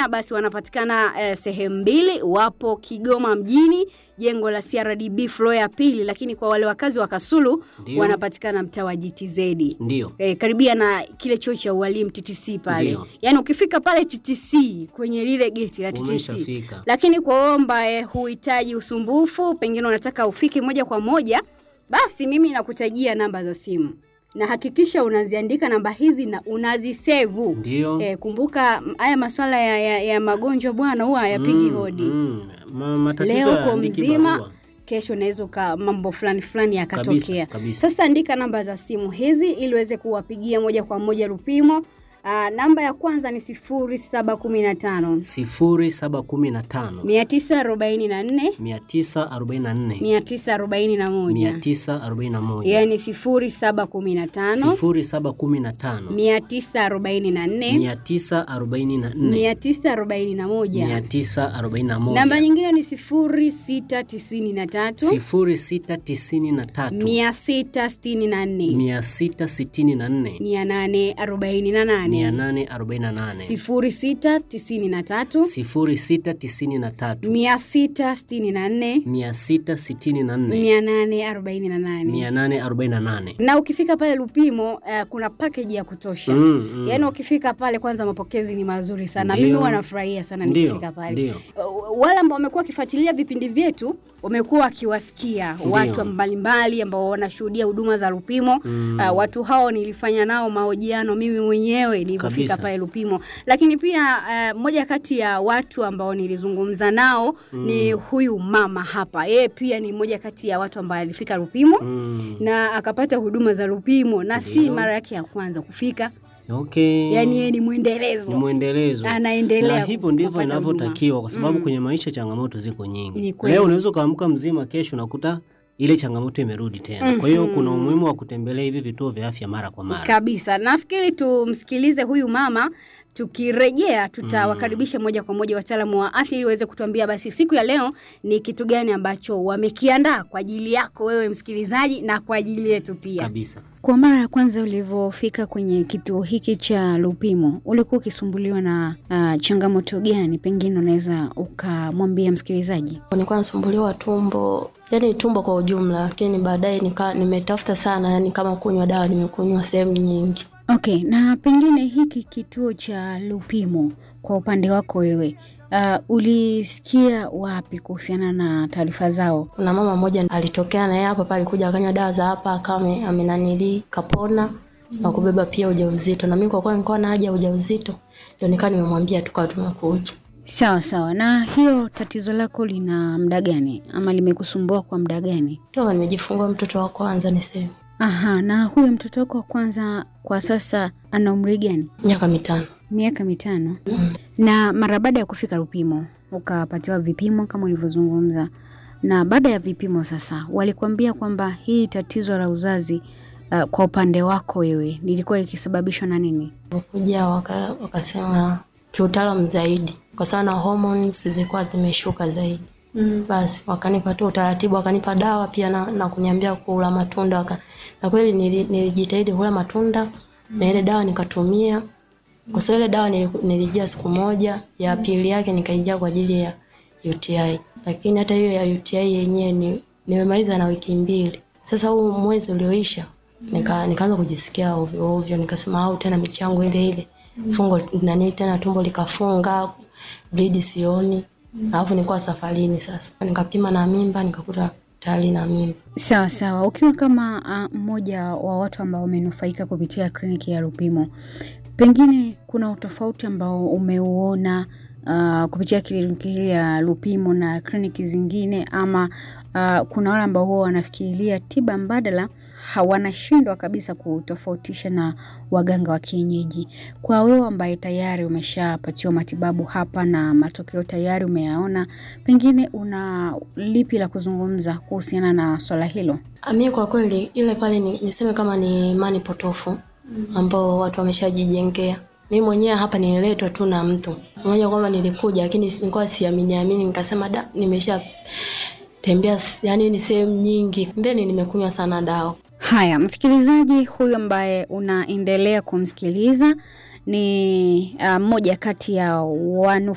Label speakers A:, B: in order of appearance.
A: Tanzania basi wanapatikana eh, sehemu mbili, wapo Kigoma mjini jengo la CRDB floor ya pili, lakini kwa wale wakazi wa Kasulu
B: Ndio.
A: wanapatikana mtaa wa GTZ
B: Ndio.
A: eh, karibia na kile chuo cha ualimu TTC pale.
B: Ndio.
A: Yaani ukifika pale TTC kwenye lile geti la TTC.
B: Umeshafika.
A: Lakini kwa wewe ambaye huhitaji usumbufu, pengine unataka ufike moja kwa moja, basi mimi nakutajia namba za simu na hakikisha unaziandika namba hizi na unazisevu.
B: Ndio.
A: Eh, kumbuka m- haya masuala ya, ya, ya magonjwa bwana huwa hayapigi
B: Mm,
A: hodi.
B: mm. Ma, matatizo
A: Leo
B: ya
A: uko
B: andiki
A: mzima,
B: barua.
A: kesho unaweza uka mambo fulani fulani
B: Kabisa,
A: yakatokea.
B: kabisa.
A: Sasa andika namba za simu hizi ili uweze kuwapigia moja kwa moja Lupimo. Aa, namba ya kwanza ni 0715
B: sifuri saba kumi na tano
A: 944
B: mia tisa arobaini na nne
A: 941
B: mia tisa arobaini na moja
A: yaani 0715
B: sifuri saba kumi na tano
A: 944
B: mia tisa arobaini na nne
A: 941
B: mia tisa arobaini na moja
A: namba nyingine ni 0693
B: sifuri sita tisini na tatu
A: 664
B: mia sita sitini na nne
A: 848
B: mia nane arobaini na nane
A: 0693
B: sifuri sita tisini na tatu
A: 664
B: mia sita sitini na nne
A: 848
B: mia nane arobaini na nane
A: na ukifika pale Lupimo uh, kuna package ya kutosha
B: Mm, mm.
A: yaani ukifika pale kwanza mapokezi ni mazuri sana
B: Ndio.
A: mimi huwa nafurahia sana
B: Ndio,
A: nikifika pale
B: ndio.
A: Uh, wale ambao wamekuwa wakifuatilia vipindi vyetu wamekuwa wakiwasikia
B: Ndio.
A: watu mbalimbali ambao wanashuhudia huduma za Lupimo
B: Mm.
A: uh, watu hao nilifanya nao mahojiano mimi mwenyewe nilipofika
B: Kabisa.
A: pale Lupimo lakini pia uh, moja kati ya watu ambao nilizungumza nao ni huyu mama hapa yeye pia ni moja kati ya watu ambao alifika Lupimo
B: Mm.
A: na akapata huduma za Lupimo na si
B: Ndio.
A: mara yake ya kwanza kufika,
B: Okay.
A: yaani yeye ni
B: ni
A: mwendelezo,
B: mwendelezo
A: anaendelea
B: na hivyo ndivyo
A: kupata
B: inavyotakiwa kwa sababu
A: Mm.
B: kwenye maisha changamoto ziko
A: Ni
B: nyingi.
A: kweli.
B: Leo unaweza ukaamka mzima, kesho unakuta ile changamoto imerudi tena. Kwa hiyo kuna umuhimu wa kutembelea hivi vituo vya afya mara kwa mara.
A: kabisa. Nafikiri tumsikilize huyu mama, tukirejea tutawakaribisha moja kwa moja wataalamu wa afya ili waweze kutuambia basi siku ya leo ni kitu gani ambacho wamekiandaa kwa ajili yako wewe msikilizaji na kwa ajili yetu pia.
B: Kabisa.
A: Kwa mara ya kwanza ulivyofika kwenye kituo hiki cha Lupimo, ulikuwa ukisumbuliwa na uh, changamoto gani? Pengine unaweza ukamwambia msikilizaji.
C: Nilikuwa nasumbuliwa tumbo, yani tumbo kwa ujumla, lakini baadaye nika nimetafuta sana, yani kama kunywa dawa nimekunywa sehemu nyingi.
A: Okay, na pengine hiki kituo cha Lupimo kwa upande wako wewe uh, ulisikia wapi kuhusiana na taarifa zao?
C: Kuna mama mmoja alitokea na yeye hapa pale, alikuja akanywa dawa za hapa, akawa ame- amenanili kapona na kubeba pia ujauzito, na mimi kwa kuwa nilikuwa na haja ya ujauzito, ndio nikawa nimemwambia, tukawa tumekuja.
A: Sawa sawa. Na hilo tatizo lako lina muda gani ama limekusumbua kwa muda gani?
C: Toka nimejifungua mtoto wa kwanza niseme,
A: Aha, na huyo mtoto wako wa kwanza kwa sasa ana umri gani?
C: miaka mitano.
A: Miaka mitano. Na mara baada ya kufika Lupimo ukapatiwa vipimo kama ulivyozungumza, na baada ya vipimo sasa walikuambia kwamba hii tatizo la uzazi uh, kwa upande wako wewe lilikuwa likisababishwa na nini?
C: Kuja waka, wakasema kiutaalamu zaidi, kwa sababu na hormones zilikuwa zimeshuka zaidi. Basi wakanipa tu utaratibu, wakanipa dawa pia na, na kuniambia kula matunda waka, na kweli nili- nilijitahidi kula matunda na ile dawa nikatumia, kwa sababu ile dawa nili- nilijia siku moja, ya pili yake nikaijia kwa ajili ya UTI, lakini hata hiyo ya UTI yenyewe ni nimemaliza na wiki mbili. Sasa huu mwezi ulioisha nika nikaanza kujisikia ovyo ovyo, nikasema au tena michango ile ile fungo nani tena tumbo likafunga, bleed sioni, alafu nilikuwa safarini. Sasa nikapima na mimba, nikakuta tayari na mimba.
A: Sawa sawa. Ukiwa kama uh, mmoja wa watu ambao wamenufaika kupitia kliniki ya Lupimo, pengine kuna utofauti ambao umeuona uh, kupitia kliniki hii ya Lupimo na kliniki zingine, ama uh, kuna wale ambao huwa wanafikiria tiba mbadala hawanashindwa kabisa kutofautisha na waganga wa kienyeji. Kwa wewe ambaye tayari umeshapatiwa matibabu hapa na matokeo tayari umeyaona, pengine una lipi la kuzungumza kuhusiana na swala hilo?
C: Mimi kwa kweli ile pale ni, niseme kama ni imani potofu ambao watu wameshajijengea. Mimi mwenyewe hapa nililetwa tu na mtu mmoja kwamba nilikuja, lakini nilikuwa siamini amini, nikasema da, nimesha tembea yani ni sehemu nyingi, then nimekunywa sana dawa.
A: Haya, msikilizaji huyu ambaye unaendelea kumsikiliza ni uh, mmoja kati ya wanu